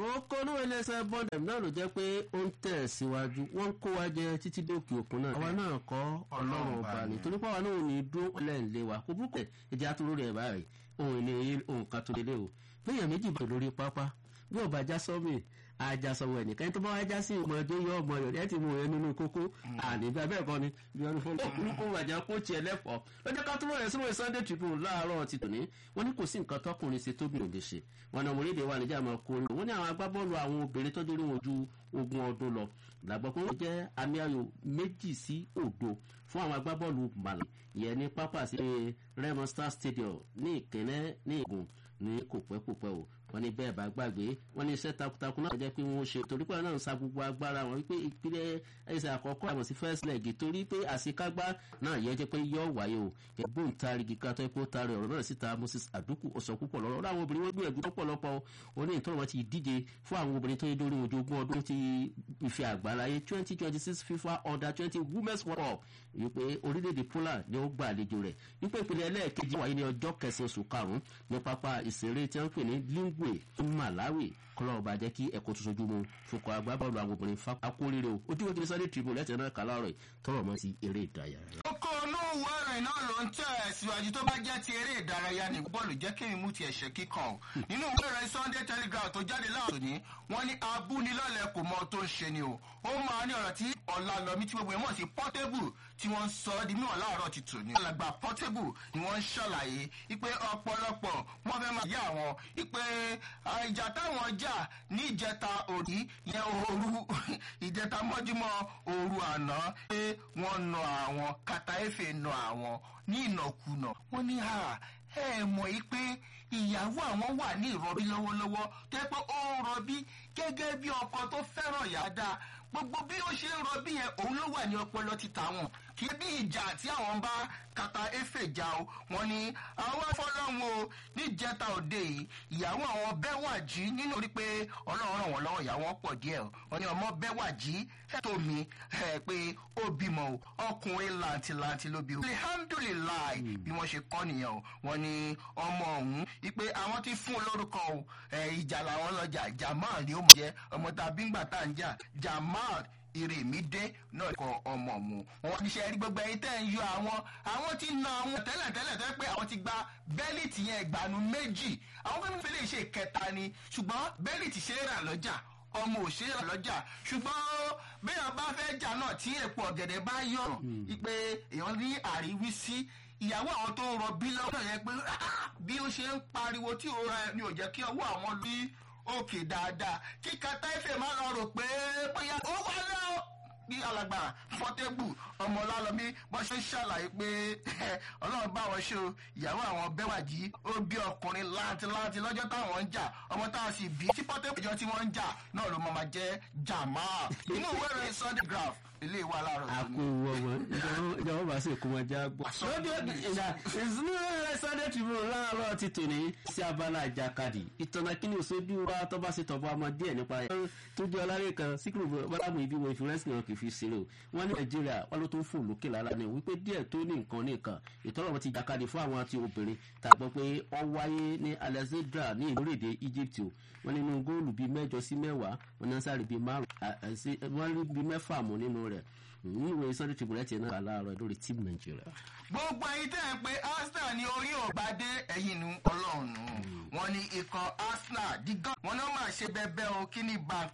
kókó ní ẹlẹ́sẹ̀ bọ́ndẹ̀ náà ló jẹ́ pé ó ń tẹ̀ síwájú wọ́n ń kó wa jẹ títí dókè òkun náà àwa náà kọ́ ọlọ́run ọba ni torí pé àwa náà ò ní dúró lẹ́ǹlẹ́ wa kó burúkú ẹ̀ ẹ̀jẹ̀ àtúrò rẹ̀ báyìí òun ní ohun kan tó lélẹ̀ o bẹ́ẹ̀ méjì bá lórí pápá bí ọba já sọ́mì ajásọwọ ẹnìkan tó bá wá já sí ọmọdé yọ ọmọ rẹ ẹ ti mú ẹ nínú kókó àníbẹ bẹ́ẹ̀ kọ́ ni bí wọn fún olùkó wàjà kó tiẹ̀ lẹfọ lọ́jọ́ ká túbọ̀ rẹ sínú Sunday Tribune láàárọ̀ ti tòní wọn ní kò sí nǹkan tọkùnrin ṣe tóbi òde ṣe wọn náà mọlẹdẹ wà níjà máa kó wọn ní àwọn agbábọ́ọ̀lù àwọn obìnrin tọ́jú orí wọn ju ogún ọdún lọ làgbọ́ pé wọ́n jẹ́ àmì ayò méjì sí òdo fún àwọn agbábọ́ọ̀lù màlẹ ìyẹn ní pápá sí Remo Star Stadium ní ìkẹ́nẹ́ ní ìgùn ní kò pẹ́ kò pẹ́ o wọ́n ní bẹ́ẹ̀ bá gbàgbé wọ́n ní iṣẹ́ takuntakun náà jẹ́ pé wọ́n ṣe torí pé náà ń sa gbogbo agbára wọn wípé ìpínlẹ̀ ẹsẹ̀ àkọ́kọ́ àmọ̀ sí first leg torí pé àṣekágbá náà yẹ jẹ́ pé yọ wáyé o ẹ̀gbọ́n tarigi kátó epo tari ọ̀rọ̀ náà síta Moses Aduku ọ̀sọ̀ púpọ̀ lọ́rọ̀ ọ̀rọ̀ àwọn obìnrin wọ́n gbìyànjú lọ́pọ̀lọpọ̀ oní ìtọ́nà wọn ti díje fún àwọn obìnrin tó yẹ lórí ojú ogún ọdún ti ìfẹ́ àgbáláyé twenty twenty six FIFA under twenty women's world cup wípé orílẹ̀-èdè Poland ni ó gbà àlejò rẹ̀ wípé ìpínlẹ̀ ẹlẹ́ẹ̀kejì wáyé ní ọjọ́ kẹsàn-án oṣù karùn-ún ní pápá ìṣeré tí wọ́n ń pè ní Lingwe Malawi kọlọ́ ọba jẹ́ kí ẹ̀kọ́ tó sojú mu fúnkọ́ agbábọ́ọ̀lù àwọn obìnrin fa akóríire o ojú wo kí ni Sunday Tribune lẹ́tẹ̀ẹ́ náà kà láàárọ̀ tọrọ mọ́ sí eré ìdárayá. kókó olówó ẹ̀rìn náà ló ń tẹ̀ síwájú tó bá jẹ́ ti eré ìdárayá ní bọ́ọ̀lù jẹ́ kí n mú ti ẹ̀ṣẹ̀ kíkan o nínú ìwé ìròyìn Sunday Telegraph tó jáde láàárọ̀ ní wọ́n ní abúnilọ́lẹ̀ kò mọ tó ń ṣe ni o ó máa ní ọ̀rọ̀ tí ọ̀làlọ́mí tí gbogbo ẹ̀ mọ̀ sí Portable tí wọ́n ń sọ ọ́ di mímọ̀ láàárọ̀ ti tò ní. alàgbà Portable ni wọ́n ń ṣàlàyé wípé ọ̀pọ̀lọpọ̀ wọ́n fẹ́ máa yá àwọn wípé ìjà táwọn jà ní ìjẹta òní yẹn òru ìjẹta mọ́júmọ́ òru àná pé wọ́n nà àwọn kàtà efe nà àwọn ní ìnàkúnà wọ́n ní ha ẹ mọ̀ yìí pé ìyàwó àwọn wà ní ìrọbí lọ́wọ́lọ́wọ́ tó yẹ pé ó ń rọbí gẹ́gẹ́ bí ọkọ tó fẹ́ràn ìyá dáa gbogbo bí ó ṣe ń rọbí yẹn òun ló wà ní ọpọlọ títà wọn kí bí ìjà tí àwọn bá kàtà efe jà o wọn ni àwọn afọlọ́hún o níjẹta òde yìí ìyàwó àwọn bẹ́wàjì nínú orí pé ọlọ́run ràn wọ́n lọ́wọ́ ìyàwó pọ̀ díẹ̀ o wọn ni ọmọ bẹ́wàjì tó mi pé ó bímọ o ọkùnrin làǹtìlàǹtì ló bí o alihamdulilayi bí wọ́n ṣe kọ́ nìyẹn o wọn ni ọmọ ọ̀hún ipe àwọn ti fún un lórúkọ o ìjà làwọn lọ́jà jamal ni ó mọ̀ jẹ́ ọmọ tàbí ńgbà tá à ń jà jamal ìrèmídé náà kọ ọmọ mu wọn ní sẹ rí gbogbo ẹyin tẹ́ ń yọ àwọn àwọn ti na àwọn tẹ́lẹ̀tẹ́lẹ̀ tẹ́ pé àwọn ti gba bẹ́líìtì yẹn ìgbàanu méjì àwọn fẹ́ẹ́ fẹ́ẹ́ lè ṣe ìkẹta ni ṣùgbọ́n bẹ́líìtì ṣe é rà lọ́jà ọmọ ò ṣe é rà lọ́jà ṣùgbọ́n bẹ́ẹ̀ bá fẹ́ jà náà tí èpo ọ̀gẹ̀dẹ̀ bá yọ̀ pé èèyàn ní àríwísí ìyàwó àwọn tó ń rọbí lọ́wọ́ yẹn pé bí ó ṣe ń pariwo tí òun ni ò jẹ́ kí ọwọ́ àwọn bí òkè dáadáa kí kàtàìfẹ̀ máa lọ rò pé bóyá ó wà lọ bí alàgbà fọtẹ́bù ọmọ ọlálọ́mí wọ́n ṣe ń ṣàlàyé pé ọlọ́run bá wọn ṣe o ìyàwó àwọn bẹ́wàjì ó bí ọkùnrin láǹtìláǹtì lọ́jọ́ táwọn ń jà ọmọ táwọn sì bí tí pọ́tẹ́bù ìjọ tí wọ́n ń jà náà ló máa jẹ́ jàmá inú ìwé ìròyìn Sunday graph ilé ìwà láàárọ̀ a kò wọ wọn ìjọba bá sì kó wọn já gbọ́. lójú ìjà ìsinmi rẹ Sunday Tribune láàárọ̀ ti tò ní sí abala àjàkadì ìtọ́nà kíni òṣojú wa tó bá ṣe tọ̀bọ̀ ọmọ díẹ̀ nípa ẹ̀ tó jẹ́ ọlárẹ̀ kan síkúrò bọ́lámù ibi wo ìfúrẹ́sì náà kì í fi ṣeré o wọ́n ní Nàìjíríà wọ́n ló tó ń fò lókè lára ní wípé díẹ̀ tó ní nǹkan ní nǹkan ìtọ́nà wọn ti jàkadì fún àwọn àti obìnrin tàgbọ́ pé ó wáyé ní Alexandra ní ìlúrèdè Egypt o wọ́n nínú góòlù bíi mẹ́jọ sí mẹ́wàá wọ́n náà sáré bíi márùn-ún wọ́n rí bíi mẹ́fà mú nínú rẹ̀ nínú ìwé Sunday Tribune ti náà láàárọ̀ lórí team Nàìjíríà. gbogbo ẹ̀yin tẹ́ ẹ pé Arsenal ní orí ògbádé ẹ̀yìn nu Ọlọ́run wọn ni ikọ̀ Arsenal dígán wọn náà máa ṣe bẹ́ẹ̀ bẹ́ẹ̀ o kí ni bank